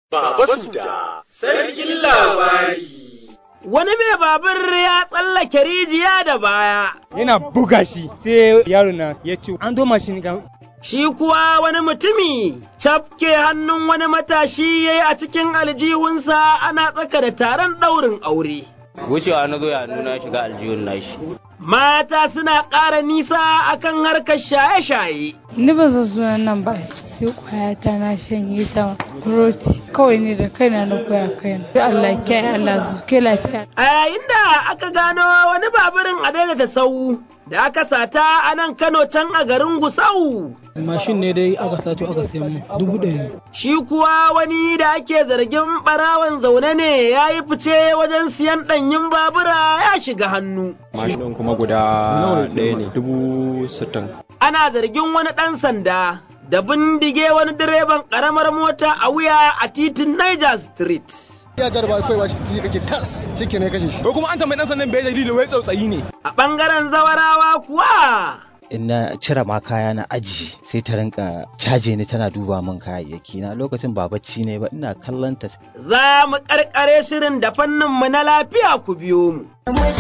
Baba Suda, sarkin labari. Wani mai babur ya tsallake rijiya da baya. Yana buga shi sai yaro na ya ce an doma shi ga Shi kuwa wani mutumi cafke hannun wani matashi ya yi a cikin aljihunsa ana tsaka da taron ɗaurin aure. wucewa na zo ya nuna shiga aljihun nashi Mata suna ƙara nisa akan harkar shaye-shaye. Ni ba zan suna nan ba sai kwayata na shanye ta roti kawai ne da kaina na koya kaina. Ya Allah kiyaye Allah su ke lafiya. A yayin da aka gano wani baburin a daidaita sau da aka sata a nan Kano can a garin Gusau. mashin ne dai aka sato aka sayan mu dubu ɗari Shi kuwa wani da ake zargin ɓarawan zaune ne ya yi fice wajen siyan ɗanyin babura ya shiga hannu. mashin ɗin kuma guda ɗaya ne dubu sittin Ana zargin wani ɗan sanda da bindige wani direban ƙaramar mota a wuya a titin Niger Street. ya jarba kai ba shi kake tas shike ne kashe shi ko kuma an tambayi dan sannan bai dalili wai tsautsayi ne A ɓangaren zawarawa kuwa in na cire ma kaya na aji sai ta rinka caje ni tana duba min kayayyaki na lokacin ba bacci ne ba ina kallon ta za mu ƙarƙare shirin da fanninmu na lafiya ku biyo mu.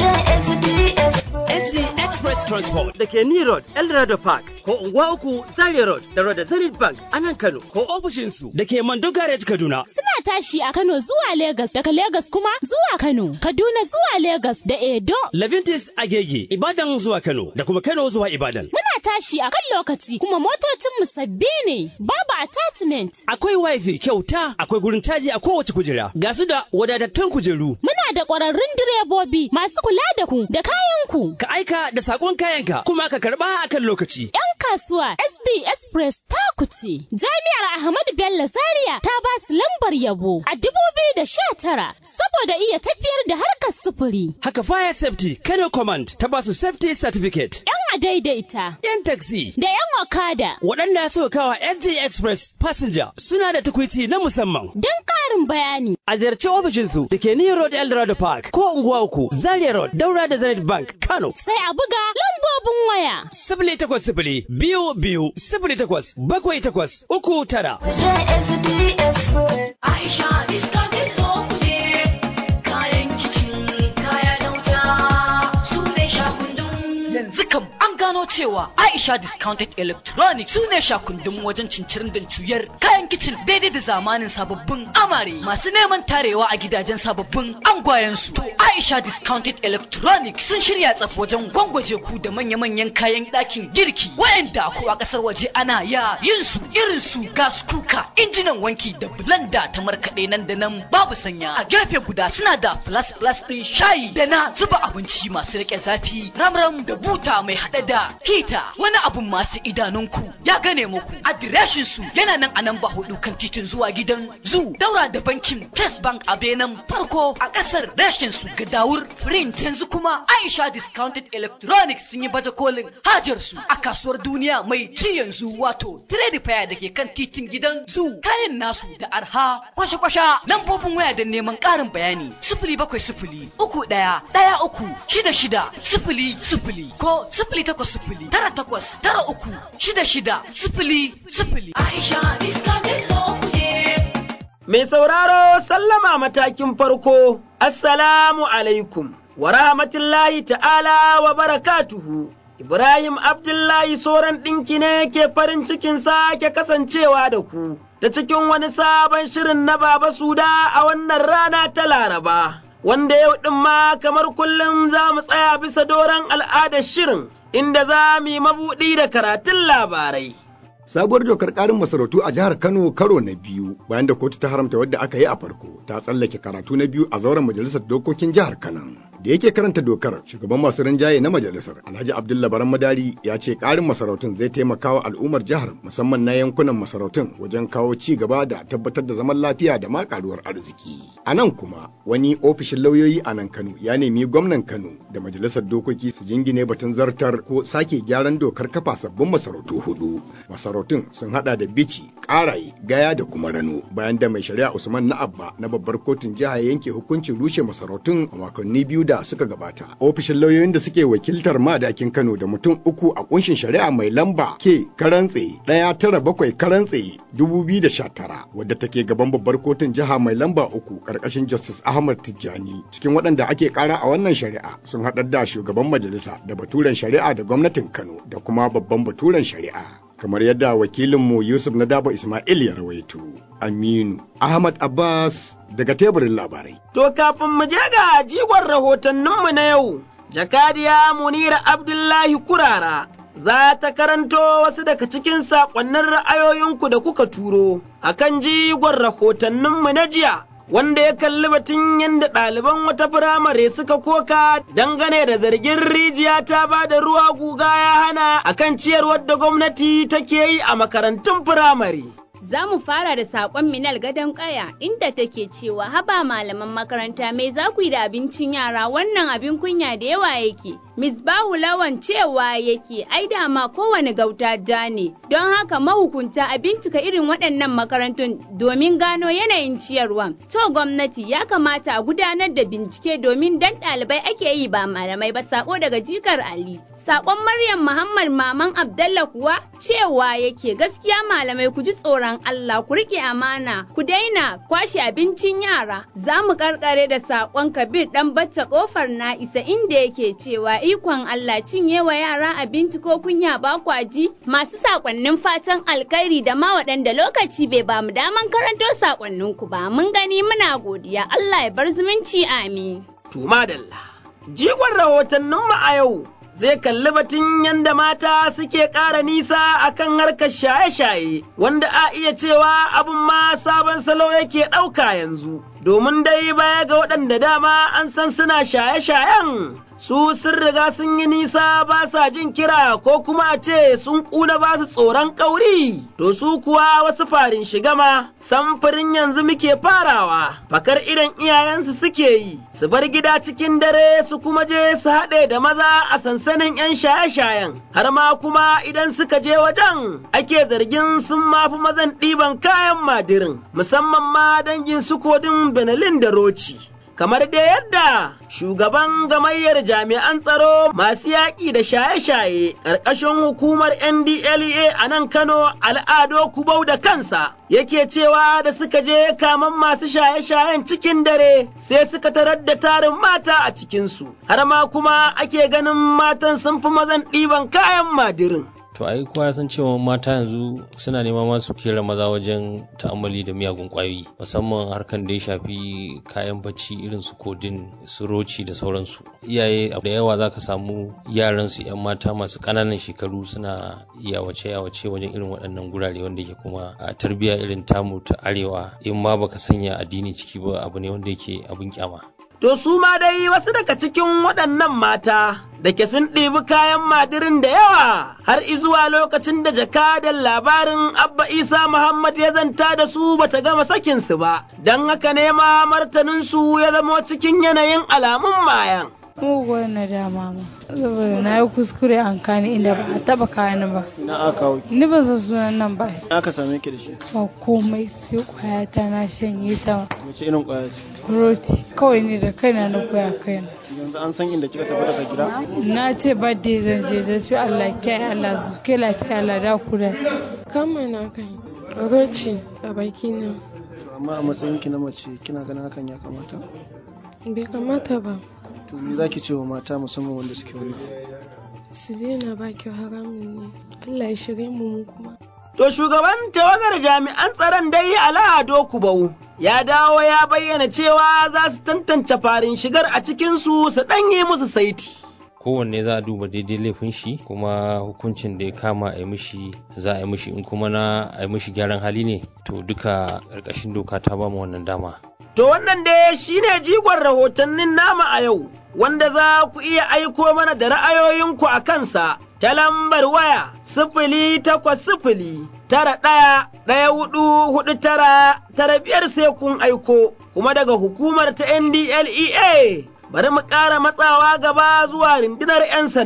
NZ Express Transport da ke Ni Road, Eldorado Park, ko Unguwa Uku, Zaria Road, da Road Zenith Bank a nan Kano, ko ofishinsu da ke Mando Garage Kaduna. Suna tashi a Kano zuwa Legas, daga Legas kuma zuwa Kano, Kaduna zuwa Legas da Edo. Levintis Agege, Ibadan zuwa Kano, da kuma Kano zuwa Ibadan. Muna tashi a kan lokaci kuma motocinmu sabbi ne, babu attachment. Akwai wifi kyauta, akwai gurin caji a kowace kujera, ga su da wadatattun kujeru. Muna da ƙwararrun direbobi masu kula da ku da kayanku. Ka aika da sakon kayanka kuma ka karba akan lokaci. 'Yan kasuwa SD Express ta kuce. Jami'ar Ahmadu Bello Zaria ta ba su lambar yabo a dubu biyu da sha tara saboda iya tafiyar da harkar sufuri. Haka Fire Safety Kano Command ta ba su Safety Certificate. 'Yan adaidaita. 'Yan taxi. Da 'yan okada. Waɗanda suka kawa SD Express Passenger suna da tukwici na musamman. Don ƙarin bayani. A ziyarci ofishinsu da ke New Road Eldorado Park ko Unguwa Uku, Zaria Road, Daura da Zenith Bank, Kano. Sai a buga lambobin waya. Sifili takwas sifili biyu biyu sifili takwas bakwai takwas uku tara. Aisha iska ta zo kuje kayan kicin kaya da wuta su ne shakundun. Yanzu kam an gano cewa Aisha Discounted Electronics su ne shakundun wajen cincirin da cuyar kayan kicin daidai da zamanin sababbin amare masu neman tarewa a gidajen sababbin angwayensu. To Aisha Discounted Electronics sun shirya tsaf wajen gwangwaje ku da manya-manyan kayan ɗakin girki wayanda ko a ƙasar waje ana ya yin su irin su gas kuka injinan wanki da blender ta markaɗe nan da nan babu sanya a gefe guda suna da flash flash ɗin shayi da na zuba abinci masu riƙe zafi ramram da buta mai haɗe da hita wani abun masu idanunku ya gane muku adireshin su yana nan a nan ba hudu kan titin zuwa gidan zu daura da bankin First Bank a benin farko a ƙasar reshin su ga dawur print yanzu kuma Aisha Discounted Electronics sun yi baje kolin hajar su a kasuwar duniya mai ci yanzu wato Trade Fair da ke kan titin gidan zu kayan nasu da arha kwasha-kwasha lambobin waya da neman ƙarin bayani sifili bakwai sifili uku ɗaya ɗaya uku shida shida sifili sifili ko sifili takwas sifili tara takwas tara uku shida shida sifili sifili. Aisha iska ta zo kuje. Mai sauraro sallama matakin farko, Assalamu alaikum, wa rahmatullahi ta'ala wa barakatuhu. Ibrahim Abdullahi Soran ɗinki ne ke farin cikin sake kasancewa da ku, ta cikin wani sabon shirin na Baba Suda a wannan rana ta Laraba. Wanda yau ɗin ma kamar kullum za mu tsaya bisa doron al'adar shirin, inda za mu yi mabuɗi da karatun labarai. Sabuwar dokar ƙarin masarautu a jihar Kano karo na biyu bayan da kotu ta haramta wadda aka yi a farko ta tsallake karatu na biyu a zauren majalisar dokokin jihar Kano. Da yake karanta dokar shugaban masu rinjaye na majalisar Alhaji Abdullah Baran Madari ya ce ƙarin masarautun zai taimaka wa al'ummar jihar musamman na yankunan masarautun wajen kawo ci gaba da tabbatar da zaman lafiya da ma ƙaruwar arziki. A nan kuma wani ofishin lauyoyi a nan Kano ya nemi gwamnan Kano da majalisar dokoki su jingine batun zartar ko sake gyaran dokar kafa sabbin masarautu hudu. masarautun sun hada da bici karaye gaya da kuma rano bayan da mai shari'a usman na abba na babbar kotun jiha ya yanke hukuncin rushe masarautun a makonni biyu da suka gabata. Ofishin lauyoyin da suke wakiltar madakin Kano da mutum uku a kunshin shari'a mai lamba ke karantse ɗaya tara bakwai karantse dubu biyu da sha tara wadda take gaban babbar kotun jiha mai lamba uku ƙarƙashin Justice Ahmad Tijjani. Cikin waɗanda ake ƙara a wannan shari'a sun haɗar da shugaban majalisa da baturen shari'a da gwamnatin Kano da kuma babban baturen shari'a. kamar yadda wakilinmu Yusuf Nadaba Ismail ya rawaito. Aminu Ahmad Abbas daga teburin labarai. To kafin mu je ga jigon rahotanninmu na yau, jakadiya Munira Abdullahi Kurara za ta karanto wasu daga cikin saƙonnin ra'ayoyinku da kuka turo akan jigon rahotanninmu na jiya. wanda ya kalli batun yadda ɗaliban wata firamare suka koka dangane da zargin rijiya ta ba da ruwa guga ya hana akan ciyarwar da gwamnati take yi a makarantun firamare. Za mu fara da saƙon Minal Gadon Kaya inda take cewa haba malaman makaranta mai za ku yi da abincin yara wannan abin kunya da yawa yake. Misbahu Lawan cewa yake ai dama kowane gauta ja ne, don haka mahukunta a bincika irin waɗannan makarantun domin gano yanayin ciyarwa. To gwamnati ya kamata a gudanar da bincike domin dan ɗalibai ake yi ba malamai ba sako daga jikar Ali. Sakon Maryam Muhammad Maman Abdallah kuwa cewa yake gaskiya malamai ku ji tsoron Allah ku riƙe amana ku daina kwashe abincin yara. Za mu karkare da sakon Kabir ɗan batta ƙofar na isa inda yake cewa ikon Allah cinye wa yara abinci ko kunya ba kwaji masu sakonnin fatan alkhairi da ma waɗanda lokaci bai ba mu daman karanto sakonnin ku ba mun gani muna godiya Allah ya bar zumunci amin. Tuma dalla. Jigon rahotannin mu a yau zai kalli batun yadda mata suke ƙara nisa akan harkar shaye-shaye wanda a iya cewa abin ma sabon salo yake ɗauka yanzu. Domin dai baya ga waɗanda dama an san suna shaye-shayen su sun riga sun yi nisa ba sa jin kira ko kuma a ce sun ƙuna ba su tsoron ƙauri, to su kuwa wasu farin shigama samfurin yanzu muke farawa, fakar idan iyayensu suke yi, su bar gida cikin dare su kuma je su haɗe da maza a sansanin 'yan shaye-shayen, har ma kuma idan suka je wajen ake zargin sun mafi mazan ɗiban kayan madirin, musamman ma dangin su kodin Benelin da Roci. kamar da yadda shugaban gamayyar jami'an tsaro masu yaƙi da shaye-shaye ƙarƙashin hukumar NDLEA a nan Kano al'ado kubau da kansa yake cewa da suka je kaman masu shaye-shayen cikin dare sai suka tarar da tarin mata a cikinsu har ma kuma ake ganin matan sun fi mazan ɗiban kayan madirin. to ai kowa ya san cewa mata yanzu suna nema masu kera maza wajen ta'ammali da miyagun kwayoyi musamman harkan da ya shafi kayan bacci irin su kodin su roci da sauransu iyaye da yawa za ka samu yaran su yan mata masu ƙananan shekaru suna yawace yawace wajen irin waɗannan gurare wanda ke kuma a tarbiyya irin tamu ta arewa in ma baka sanya addini ciki ba abu ne wanda yake abin kyama To su ma dai wasu daga cikin waɗannan mata da ke sun ɗibi kayan madirin da yawa har izuwa lokacin da jakadan labarin Abba Isa Muhammad ya zanta da su bata gama sakinsu ba, don haka ne ma martaninsu ya zama cikin yanayin alamun mayan. muguwar nadama ma saboda na yi kuskure an kani inda ba a taba kani ba na aka kawo ni ba san sunan nan ba na aka same ki da shi ba komai sai kwaya ta na shanye ta wace irin kwaya ce roti kawai ni da kaina na koya kaina yanzu an san inda kika tafi daga gida na ce birthday zan je da ce Allah kyai Allah su ke lafiya Allah da ku da kama na kai roti a baki na to amma a matsayin ki na mace kina ganin hakan ya kamata bai kamata ba to me zaki ce wa mata musamman wanda suke wani su daina ba kyau haramun ne Allah ya shirye mu mu kuma To shugaban tawagar jami'an tsaron dai Ala'ado Kubau ya dawo ya bayyana cewa za su tantance farin shigar a cikinsu su ɗanye musu saiti. kowanne za a duba daidai laifin shi kuma hukuncin da ya kama a yi mishi za a yi mishi in kuma na a yi mishi gyaran hali ne to duka ƙarƙashin doka ta ba mu wannan dama To wannan dai shine jigon rahotannin nama a yau, wanda za ku iya aiko mana da ra'ayoyinku a kansa ta lambar waya sifili takwas sifili tara ɗaya ɗaya hudu hudu tara tara biyar sai kun aiko, kuma daga hukumar ta NDLEA bari mu ƙara matsawa gaba zuwa rundunar 'yan sanda.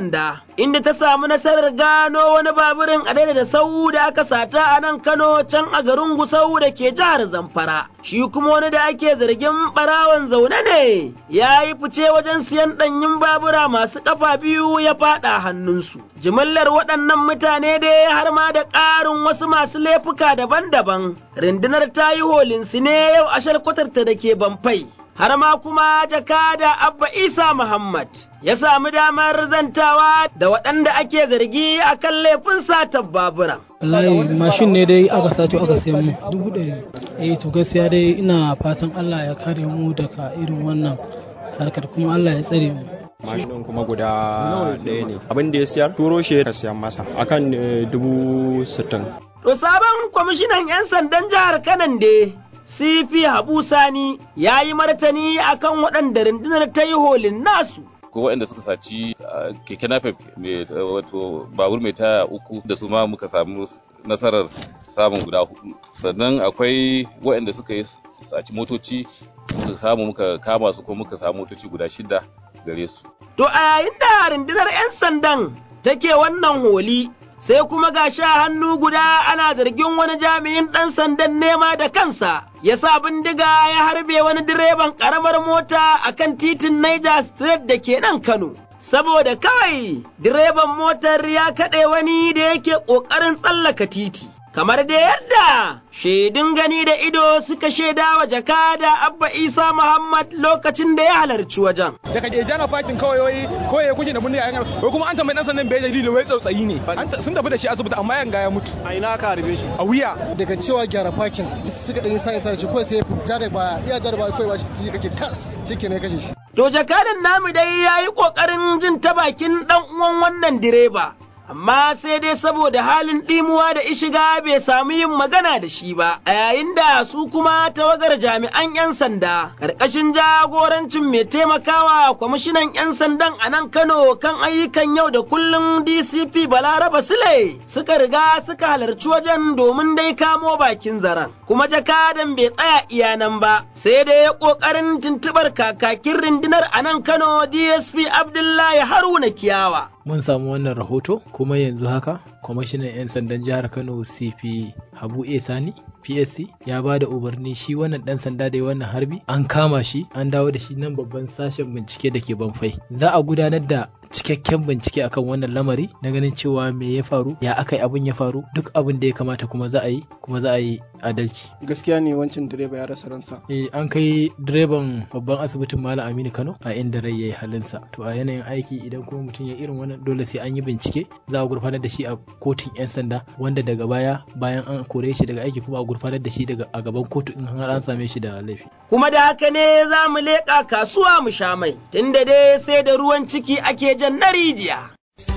inda ta samu nasarar gano wani baburin a da sau da aka sata a nan Kano can a garin Gusau da ke jihar Zamfara. Shi kuma wani da ake zargin barawan zaune ne ya yi fice wajen siyan ɗanyin babura masu ƙafa biyu ya faɗa hannunsu. Jimillar waɗannan mutane dai har ma da ƙarin wasu masu laifuka daban-daban. Rundunar ta yi holinsu ne yau a shalkwatarta da ke Bamfai. har ma kuma jakada Abba Isa Muhammad ya sami damar zantawa da waɗanda ake zargi a kan laifin satar babura. Wallahi mashin ne dai aka sato aka sayan mu dubu ɗari. Eh to gaskiya dai ina fatan Allah ya kare mu daga irin wannan harkar kuma Allah ya tsare mu. mashinin kuma guda ɗaya ne abin da ya siyar turo shi ya siyan masa akan dubu sittin. To sabon kwamishinan 'yan sandan jihar Kanan da Sifi Habu Sani ya yi martani akan waɗanda rundunar ta yi holin nasu. ko waɗanda suka saci keke napep mai wato babur mai taya uku da su ma muka samu nasarar samun guda hudu sannan akwai waɗanda suka yi saci motoci muka samu muka kama su ko muka samu motoci guda shida gare su To a yayin da rundunar 'yan sandan take wannan holi sai kuma ga sha hannu guda ana zargin wani jami'in ɗan sandan nema da kansa ya sa bindiga ya harbe wani direban ƙaramar mota a kan titin Niger State da ke nan Kano. Saboda kawai direban motar ya kaɗe wani da yake ƙoƙarin tsallaka titi. Kamar da yadda shaidun gani da ido suka shaida wa jakada Abba Isa Muhammad lokacin da ya halarci wajen. daga ke jana fakin kawai wai kawai ya kuke da bunni a yan wai kuma an tambayi dan sannan bai dalili wai tsautsayi ne sun tafi da shi asibiti amma yanga ya mutu a ina aka harbe shi a wuya daga cewa gyara fakin suka dan sai sai shi kawai sai ja da baya iya ja da baya kawai ba shi kake tas shike ne kashe shi To jakadan namu dai ya yi ƙoƙarin jin ta bakin ɗan uwan wannan direba. amma sai dai saboda halin ɗimuwa da ishiga bai sami yin magana da shi ba, a yayin da su kuma tawagar jami'an 'yan sanda, ƙarƙashin jagorancin mai taimakawa kwamishinan 'yan sandan a nan Kano kan ayyukan yau da kullum DCP Balaraba Sule suka riga suka halarci wajen domin dai kamo bakin zaren. Kuma jakadan bai tsaya iya nan ba, sai dai ya ƙoƙarin tuntuɓar kakakin rundunar a nan Kano DSP Abdullahi Haruna Kiyawa. mun samu wannan rahoto kuma yanzu haka kwamishinan 'yan sandan jihar kano cp habu a sani psc ya ba da umarni shi wannan dan sanda da wannan harbi an kama shi an dawo da shi nan babban sashen bincike da ke banfai za a gudanar da cikakken bincike akan wannan lamari na ganin cewa me ya faru ya aka yi abin ya faru duk abin da ya kamata kuma za a yi kuma za a yi adalci gaskiya ne wancan direba ya rasa ransa eh an kai direban babban asibitin malam aminu kano a inda rai ya yi halinsa to a yanayin aiki idan kuma mutum ya irin wannan dole sai an yi bincike za a gurfanar da shi a kotun yan sanda wanda daga baya bayan an kore shi daga aiki kuma a gurfanar da shi daga a gaban kotu in har an same shi da laifi Kuma da haka ne za mu leƙa kasuwa mu sha mai, tunda dai sai da ruwan ciki ake jan na rijiya.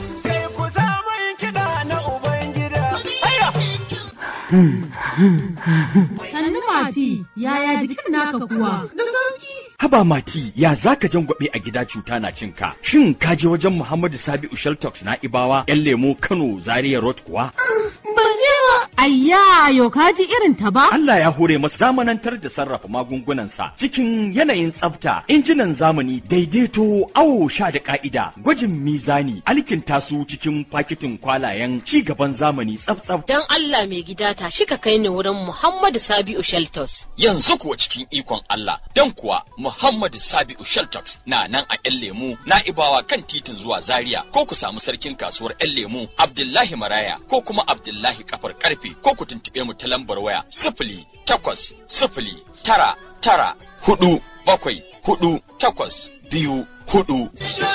Sannu Mati, yaya jikin naka kuwa? Da sauki. Haba Mati, ya zaka jangwabe a gida cuta na cinka? Shin ka je wajen Muhammadu Sabi'u Sheltox na Ibawa, 'yan lemo Kano, Zaria Road kuwa? Ban je ba. Ayya, yo ka ji irin ta ba? Allah ya hore masa zamanantar da sarrafa magungunansa cikin yanayin tsafta, injinan zamani, daidaito, awo sha da ka'ida, gwajin mizani, alkinta su cikin fakitin kwalayen ci gaban zamani tsaf-tsaf. Dan Allah mai gida ta shi ka kai ni wurin Muhammadu Sabi'u Sheltos. Yanzu kuwa cikin ikon Allah, dan kuwa Muhammadu Sabi'u Sheltox na nan a 'yan lemu na ibawa kan titin zuwa Zaria ko ku samu sarkin kasuwar 'yan lemu Abdullahi Maraya ko kuma Abdullahi Kafar Karfe ko ku tuntuɓe mu ta lambar waya sifili takwas sifili tara tara hudu bakwai hudu takwas biyu hudu.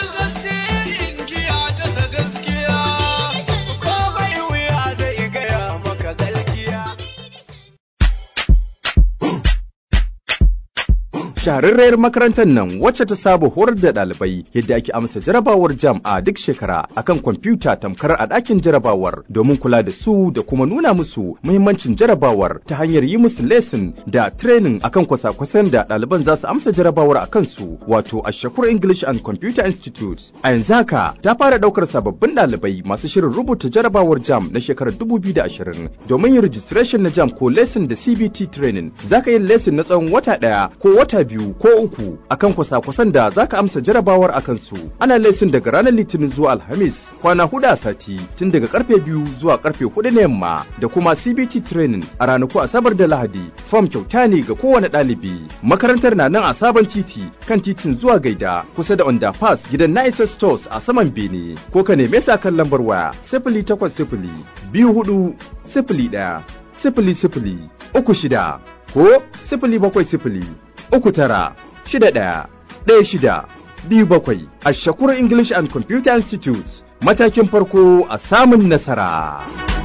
shahararriyar makarantar nan wacce ta saba horar da ɗalibai yadda ake amsa jarabawar jam a duk shekara akan kwamfuta tamkar a ɗakin jarabawar domin kula da su da kuma nuna musu muhimmancin jarabawar ta hanyar yi musu lesson da training akan kwasa-kwasan da ɗaliban za su amsa jarabawar a kansu wato a Shakur English and Computer Institute. A yanzu haka ta fara ɗaukar sababbin ɗalibai masu shirin rubuta jarabawar jam na shekarar 2020 domin yin registration na jam ko lesson da CBT training. Za ka yi lesson na tsawon wata ɗaya ko wata biyu ko uku akan kwasa-kwasan da za ka amsa jarabawar a kansu. Ana lesin daga ranar Litinin zuwa Alhamis kwana hudu a sati tun daga karfe biyu zuwa karfe hudu na yamma da kuma CBT training a ranaku Asabar da Lahadi. Fom kyauta ne ga kowane ɗalibi. Makarantar na nan a sabon titi kan titin zuwa Gaida kusa da Underpass gidan Nice Stores a saman Bene ko ka neme sa kan lambar waya sifili takwas sifili biyu hudu sifili ɗaya sifili sifili uku shida ko sifili bakwai sifili uku tara shida ɗaya ɗaya shida biyu bakwai a Shakur English and Computer Institute matakin farko a samun nasara.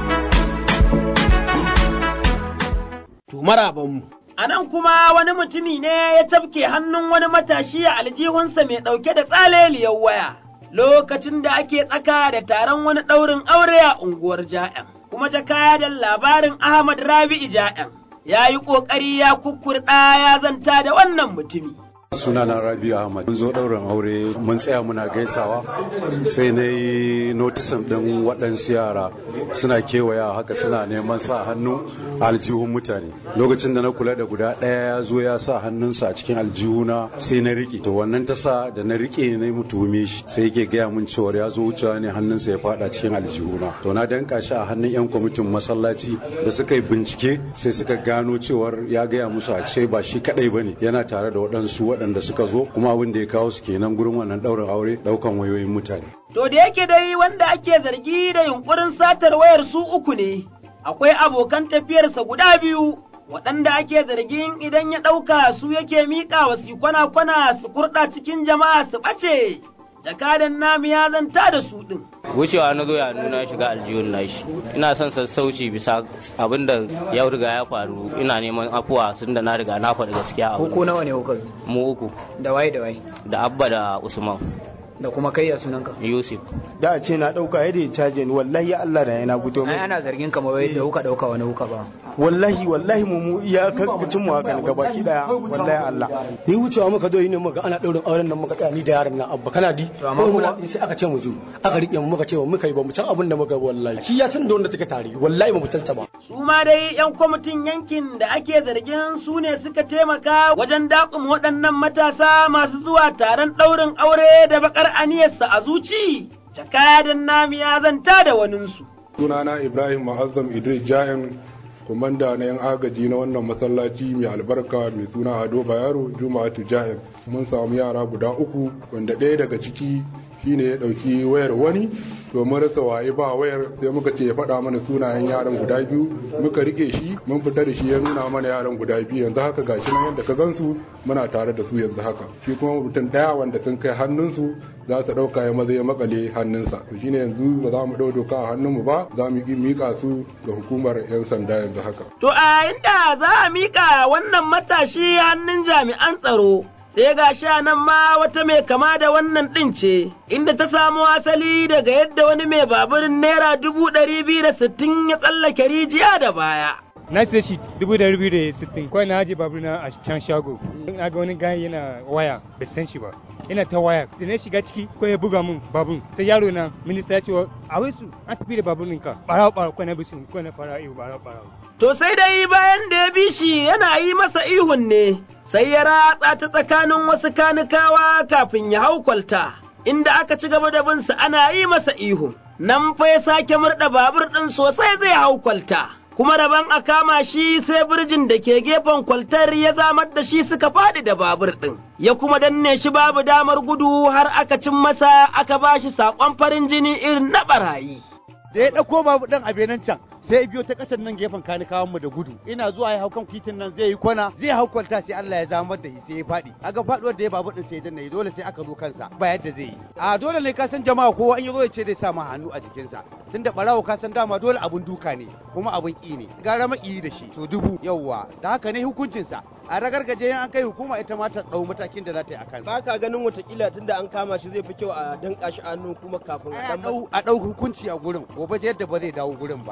To marabanmu. A nan kuma wani mutumi ne ya tafke hannun wani matashi a aljihunsa mai ɗauke da tsaleliyar waya. Lokacin da ake tsaka da taron wani ɗaurin aure a unguwar Ja'yan, kuma jakadan labarin Ahmad Rabi'i Ja'yan ya yi ƙoƙari ya kukkurɗa ya zanta da wannan mutumi. sunana rabi ahmad mun zo ɗaurin aure mun tsaya muna gaisawa sai na yi notisin ɗin waɗansu yara suna kewaya haka suna neman sa hannu a aljihun mutane lokacin da na kula da guda ɗaya ya zo ya sa hannunsa a cikin aljihuna sai na riƙe to wannan ta sa da na riƙe na yi tuhume shi sai yake gaya min cewa ya zo wucewa ne hannunsa ya faɗa cikin aljihuna to na danka shi a hannun yan kwamitin masallaci da suka yi bincike sai suka gano cewar ya gaya musu a ce ba shi kaɗai ba ne yana tare da waɗansu waɗanda waɗanda suka zo kuma abin da ya kawo su kenan gurin wannan ɗaurin aure ɗaukan wayoyin mutane. To da yake dai wanda ake zargi da yunkurin satar wayar su uku ne, akwai abokan tafiyarsa guda biyu waɗanda ake zargin idan ya ɗauka su yake miƙa wa su kwana-kwana su kurɗa cikin jama'a su ɓace. Jakadan namu ya zanta da su ɗin. wucewa na zo ya nuna shiga aljihun nashi ina son sassauci bisa abin da ya riga ya faru ina neman afuwa tun da na riga na faɗi gaskiya Ko nawa ne kuka zo? mu uku Da waye da waye? da abba da usman Da kuma kai ya sunanka? yusuf da a ce na dauka yadda ya caje ni wallahi ya Allah da yana fito Ai mai ana zargin kamar wai da kuka dauka wani kuka ba. wallahi wallahi mu mu iya karkacin mu haka gaba ki daya wallahi Allah ni wucewa muka zo yi ne muka ana daurin auren nan muka tsaya ni da yaron nan abba kana di to amma kuma- sai aka ce mu zo aka rike mu muka ce ba muka yi ba mu san abin da muka yi wallahi shi ya san da wanda take tare wallahi ba mu san ta ba Su ma dai 'yan kwamitin yankin da ake zargin su ne suka taimaka wajen daƙum waɗannan matasa masu zuwa taron ɗaurin aure da baƙar aniyarsa a zuci. Jakadan nami ya zanta da waninsu. sunana ibrahim ma'azzam idris ja'in komanda na yan agaji na wannan masallaci mai albarka mai suna ado bayero juma'atu ja'in mun samu yara guda uku wanda ɗaya daga ciki shine ya ɗauki wayar wani to mun rasa waye ba wayar sai muka ce ya faɗa mana sunayen yaran guda biyu muka rike shi mun fita da shi ya nuna mana yaran guda biyu yanzu haka gashi nan yadda ka gansu muna tare da su yanzu haka shi kuma mutum ɗaya wanda sun kai hannunsu za su ɗauka ya maza ya makale hannunsa to shine yanzu ba za mu ɗau doka a hannunmu ba za mu yi miƙa su ga hukumar 'yan sanda yanzu haka To a inda za a miƙa wannan matashi hannun jami'an tsaro. Sai ga sha nan ma wata mai kama da wannan ɗin ce, inda ta samo asali daga yadda wani mai baburin naira dubu ɗari biyu da sittin ya tsallake rijiya da baya. na sai shi dubu da rubi da sittin kawai na aje babur na a can shago na ga wani gani yana waya bai san shi ba yana ta waya da na shiga ciki ko ya buga min babur sai yaro na minista ya ce wa a wai su an tafi da babur ɗinka ɓarawo ɓarawo kawai na bisin kawai na fara iyo ɓarawo ɓarawo To sai dai bayan da ya bi shi yana yi masa ihun ne, sai ya ratsa ta tsakanin wasu kanikawa kafin ya hau kwalta, inda aka ci gaba da binsa ana yi masa ihun. Nan fa ya sake murɗa babur ɗin sosai zai hau kwalta. Kuma daban a kama shi sai birjin da ke gefen kwaltar ya zamar da shi suka faɗi da babur ɗin, ya kuma danne shi babu damar gudu har aka cin masa aka ba shi saƙon farin jini irin na ɓarayi. da ya ɗauko babu ɗan a benin can sai ya biyo ta ƙasar nan gefen kanikawan mu da gudu ina zuwa ya hau kan titin nan zai yi kwana zai hau kwalta sai Allah ya zamar da shi sai ya faɗi kaga faɗuwar da ya babu ɗin sai ya danna dole sai aka zo kansa ba yadda zai yi a dole ne ka san jama'a kowa an yi zo ya ce zai sa ma hannu a jikinsa tunda ɓarawo ka san dama dole abun duka ne kuma abun ƙi ne gara maƙiyi da shi to dubu yawwa da haka ne hukuncinsa a ragargaje an kai hukuma ita ma ta ɗau matakin da za ta yi a kansa ba ka ganin watakila tunda an kama shi zai fi kyau a danka shi a hannun kuma kafin a dan a ɗau hukunci a gurin gobe da yadda ba zai dawo gurin ba in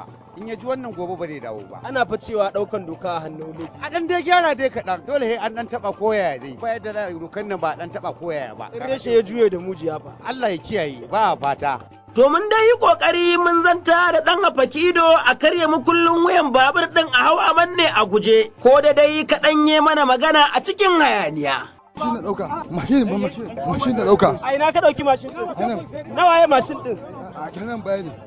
in ya ji wannan gobe ba zai dawo ba ana fa cewa daukan doka a hannun lokaci a dan dai gyara dai kaɗan dole sai an dan taba koyaya dai ba yadda za a yi dokan nan ba dan taba koyaya ba in reshe ya juye da mujiya fa Allah ya kiyaye ba fata To mun dai yi ƙoƙari mun zanta da ɗan afakido a karya mukullin wuyan babur ɗin a hawa manne a guje, ko da dai kaɗan yi mana magana a cikin hayaniya. Mashin na ɗauka, mashin ba mashin, mashin na ɗauka. A ina ka ɗauki mashin ɗin? Nawa ya mashin ɗin? A kenan baya ne.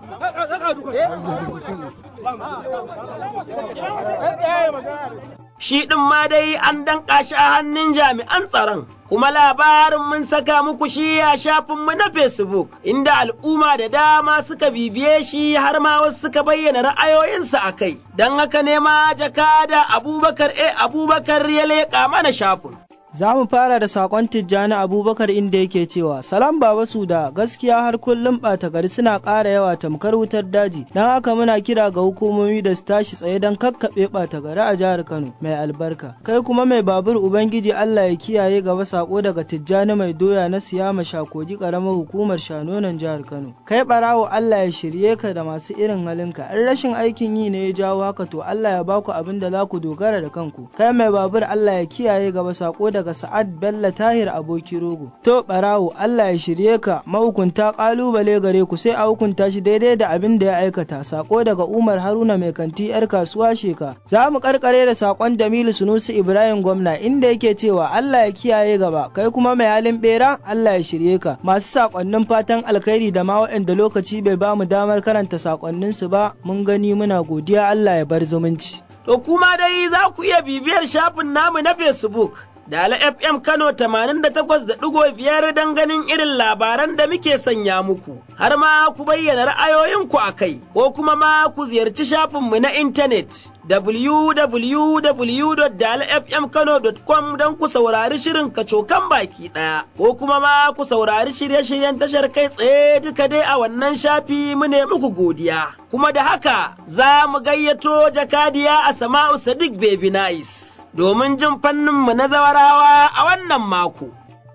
Shi ɗin ma dai an danƙa shi a hannun jami'an tsaron, kuma labarin mun saka muku shi a shafinmu na Facebook, inda al'umma da dama suka bibiye shi har ma wasu suka bayyana ra'ayoyinsu a kai, don haka ne ma jakada Abubakar A. Abubakar ya leƙa mana shafin. Za mu fara da sakon Tijjani Abubakar inda yake cewa Salam Baba Suda gaskiya har kullum ɓata gari suna ƙara yawa tamkar wutar daji don haka muna kira ga hukumomi da su tashi tsaye don kakkaɓe ɓata gari a jihar Kano mai albarka. Kai kuma mai babur Ubangiji Allah ya kiyaye gaba sako daga Tijjani mai doya na siyama shakoji ƙaramar hukumar shanonan jihar Kano. Kai ɓarawo Allah ya shirye ka da masu irin halinka in rashin aikin yi ne ya jawo haka to Allah ya baku abin da za ku dogara da kanku. Kai mai babur Allah ya kiyaye gaba sako da daga Sa'ad Bello Tahir aboki rogo. To barawo Allah ya shirye ka mahukunta kalubale gare ku sai a hukunta shi daidai da abin da ya aikata. Sako daga Umar Haruna mai kanti yar kasuwa sheka. Za mu karkare da sakon Jamilu Sunusi Ibrahim gwamna inda yake cewa Allah ya kiyaye gaba kai kuma mai halin bera Allah ya shirye ka. Masu sakonnin fatan alkhairi da ma waɗanda lokaci bai ba mu damar karanta sakonnin su ba mun gani muna godiya Allah ya bar zumunci. To kuma dai za ku iya bibiyar shafin namu na Facebook. Dala FM Kano 88.5 don ganin irin labaran da muke sanya muku, har ma ku bayyana ra'ayoyinku a kai, ko kuma ma ku ziyarci shafinmu na intanet www.dalafmkano.com don ku saurari shirin kacokan baki ɗaya, ko kuma ma ku saurari shirye-shiryen tashar kai tsaye duka dai a wannan shafi mu ne muku godiya. Kuma da haka za mu gayyato jakadiya a Sama'u Sadiq Baby Nice domin jin fanninmu na zawarawa a wannan mako.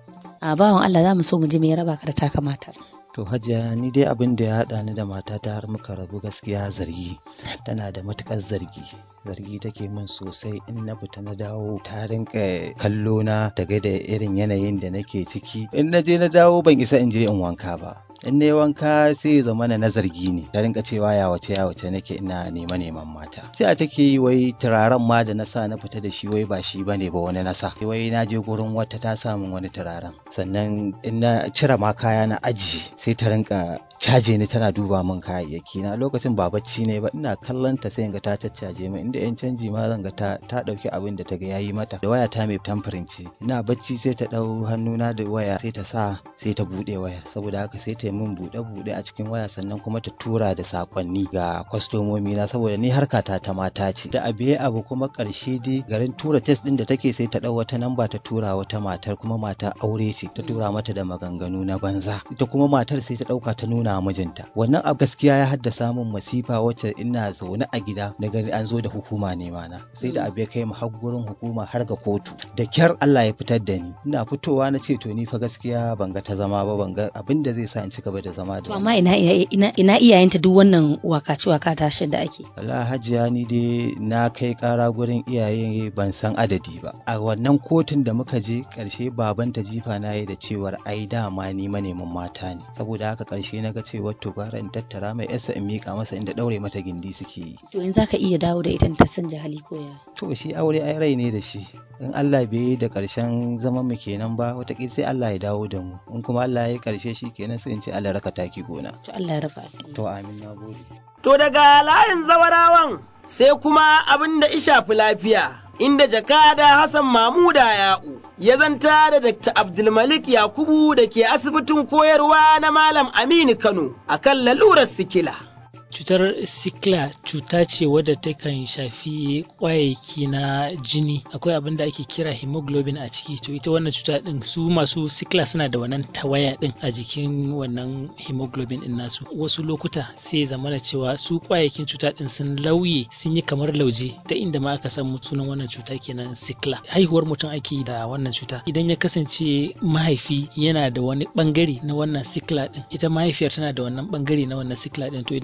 A bawan Allah za mu so mu ji me ya raba ka da taka matar. To hajiya ni dai abin da ya haɗa ni da matata har muka rabu gaskiya zargi tana da matuƙar zargi zargi take min sosai in na fita na dawo ta rinka kallo na daga da irin yanayin da nake ciki in na je na dawo ban isa in je in wanka ba in na wanka sai ya zama na zargi ne ta rinka cewa ya wace ya wace nake ina nema neman mata sai a take yi wai turaren ma da na sa na fita da shi wai ba shi bane ba wani na sa wai na je gurin wata ta samun wani turaren sannan in na cire ma kaya na ajiye sai ta rinka caje ni tana duba min kayayyaki na lokacin ba bacci ne ba ina kallon ta sai in ga ta caccaje min inda yan canji ma zan ga ta ta dauki abin da ta ga yayi mata da waya ta mai tamfirin ce ina bacci sai ta dau hannuna da waya sai ta sa sai ta bude wayar saboda haka sai ta yi min bude bude a cikin waya sannan kuma ta tura da sakonni ga kwastomomi na saboda ni harkata ta mata ce da abiye abu kuma karshe dai garin tura test din da take sai ta dau wata namba ta tura wata matar kuma mata aure ce ta tura mata da maganganu na banza ita kuma matar sai ta dauka ta nuna mijinta wannan abu gaskiya ya haddasa min masifa wacce ina zaune a gida na gani an zo da hukuma nema na sai da abu ya kai mu har gurin hukuma har ga kotu da kyar Allah ya fitar da ni ina fitowa na ce to ni fa gaskiya ban ga ta zama ba ban ga abin da zai sa in ci gaba da zama da amma ina ina ina iyayenta duk wannan wakaci waka tashin da ake Allah hajiya ni dai na kai kara gurin iyaye ban san adadi ba a wannan kotun da muka je karshe babanta jifa na yi da cewar ai dama ni manemin mata ne saboda haka karshe na ga cewar to gara in tattara mai yasa in mika masa inda daure mata gindi suke yi to in zaka iya dawo da ita ta canja hali ko ya to shi aure ai rai ne da shi in Allah bai yi da karshen zaman mu kenan ba wataƙila sai Allah ya dawo da mu in kuma Allah ya yi karshe shi kenan sai in ce Allah raka taki gona to Allah ya rafa to amin na gode to daga layin zawarawan sai kuma abin da ishafi lafiya inda jakada Hassan Mamuda Ya'u ya zanta da Dr. Abdulmalik Yakubu da ke asibitin koyarwa na Malam Aminu Kano akan lalurar sikila. cutar sikla cuta ce wadda takan shafi kwayayyaki na jini akwai abin da ake kira hemoglobin a ciki to ita wannan cuta din su masu sikla suna da wannan tawaya din a jikin wannan hemoglobin din nasu wasu lokuta sai zama da cewa su kwayayyakin cuta din sun lauye sun yi kamar lauje ta inda ma aka samu sunan wannan cuta kenan sikla haihuwar mutum ake yi da wannan cuta idan ya kasance mahaifi yana da wani bangare na wannan sikla din ita mahaifiyar tana da wannan bangare na wannan sikla din to idan suka tashi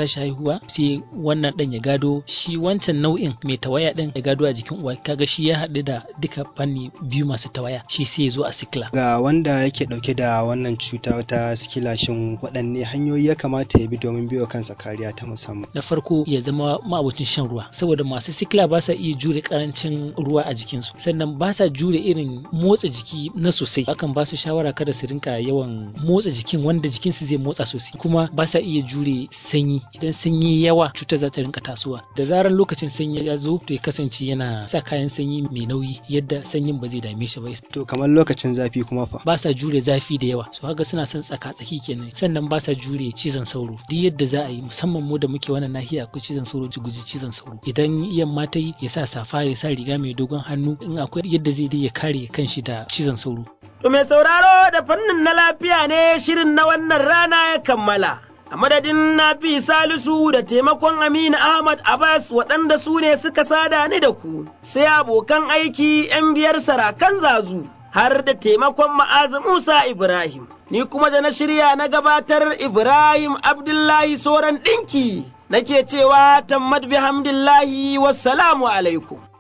tashi haihuwa sai wannan dan ya gado shi wancan nau'in mai tawaya din ya gado a jikin uwa kaga shi ya haɗu da duka fanni biyu masu tawaya shi sai ya zo a sikila ga wanda yake dauke da wannan cuta ta sikila shin waɗanne hanyoyi ya kamata ya bi domin biyo kansa kariya ta musamman na farko ya zama ma'abocin shan ruwa saboda masu sikila ba sa iya jure karancin ruwa a jikinsu sannan ba sa jure irin motsa jiki na sosai akan ba su shawara kada su rinka yawan motsa jikin wanda jikinsu zai motsa sosai kuma ba sa iya jure sanyi idan sanyi yawa cutar za ta rinka tasowa da zarar lokacin sanyi ya zo to ya kasance yana sa kayan sanyi mai nauyi yadda sanyin ba zai dame shi ba to kamar lokacin zafi kuma fa ba sa jure zafi da yawa so haka suna son tsaka tsaki kenan sannan ba sa jure cizon sauro duk yadda za a yi musamman mu da muke wannan nahiya akwai cizon sauro su guji cizon sauro idan yamma ta yi ya sa safa ya sa riga mai dogon hannu in akwai yadda zai dai ya kare kanshi da cizon sauro To mai sauraro da fannin na lafiya ne shirin na wannan rana ya kammala. A madadin Nafi Salisu da taimakon Aminu Ahmad Abbas waɗanda su ne suka sada ni da ku, sai abokan aiki ‘yan biyar sarakan zazu har da taimakon ma'aza Musa Ibrahim. Ni kuma da na shirya na gabatar Ibrahim Abdullahi Soran ɗinki nake cewa tammad bihamdillahi wassalamu alaikum.